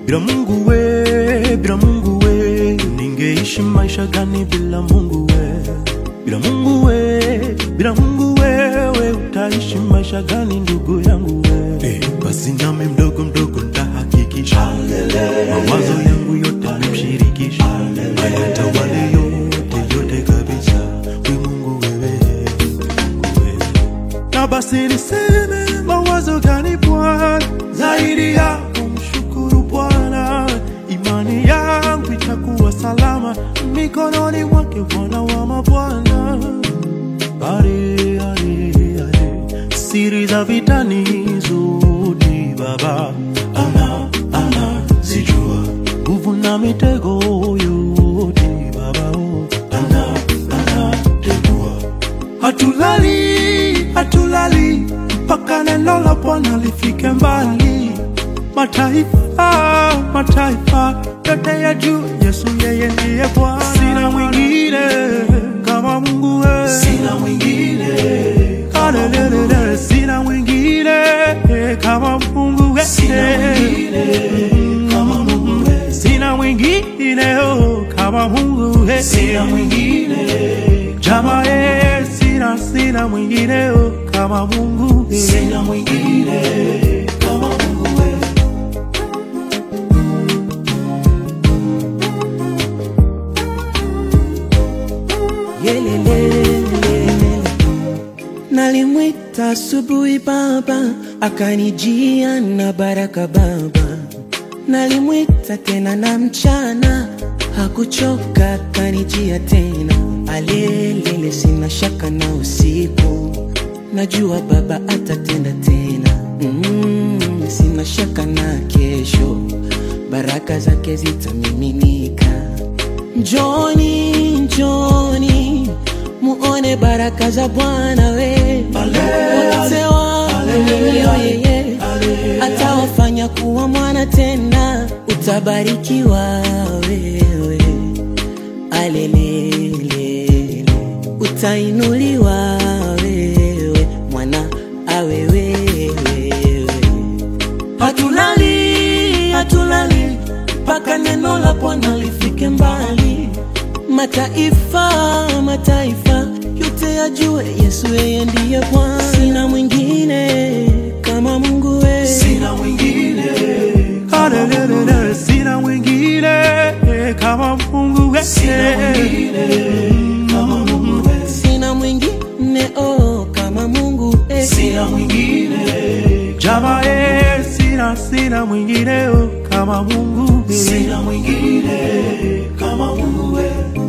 bila Mungu we, bila Mungu we, ningeishi maisha gani bila Mungu we? Bila Mungu we, bila Mungu wewe utaishi maisha gani ndugu yangu we? Eh, basi nami mdogo mdogo ntahakikisha mawazo yangu yote nimshirikisha, ayatawale yote yote kabisa, we Mungu wewe, wewe na basi niseme mawazo gani Bwana zaidi ya kumshukuru Bwana, imani yangu itakuwa salama mikononi mwake Bwana wa mabwana. Ale, ale, ale, siri za vitani zote Baba ana ana zijua, nguvu na mitego yote Baba oh, ana ana tegua hatulali hatulali mpaka neno la Bwana lifike mbali. Mataifa mataifa yote ya juu, Yesu yeye ndiye Bwana. Sina mwingine kama Mungu wewe, sina mwingine Hallelujah, sina mwingine kama Mungu wewe, sina mwingine kama Mungu wewe, sina mwingine oh, kama Mungu wewe, sina mwingine Jama eh, sina sina mwingine oh, kama Mungu eh. Sina mwingine kama Mungu eh. Yelelelelele. Nalimwita asubuhi baba, akanijia na baraka baba. Nalimwita tena na mchana, hakuchoka akanijia tena. Alelele, sina shaka na usiku, najua baba atatenda tena. Mm, sina shaka na kesho, baraka zake zitamiminika. Njoni, njoni muone baraka za Bwana we wote waaminio yeye atawafanya kuwa mwana tena, utabarikiwa wewe, alelelele, utainuliwa wewe, mwana awe wewe hatulali hatulali mpaka neno la Bwana lifike mbali. Mataifa mataifa yote yajue Yesu yeye ndiye Bwana. Sina mwingine kama Mungu wewe, Sina mwingine Hallelujah, sina mwingine kama Mungu wewe, sina mwingine kama Mungu wewe, sina mwingine oh kama Mungu wewe. sina mwingine Jama eh, sina sina mwingine oh, kama Mungu wewe, sina mwingine kama Mungu wewe.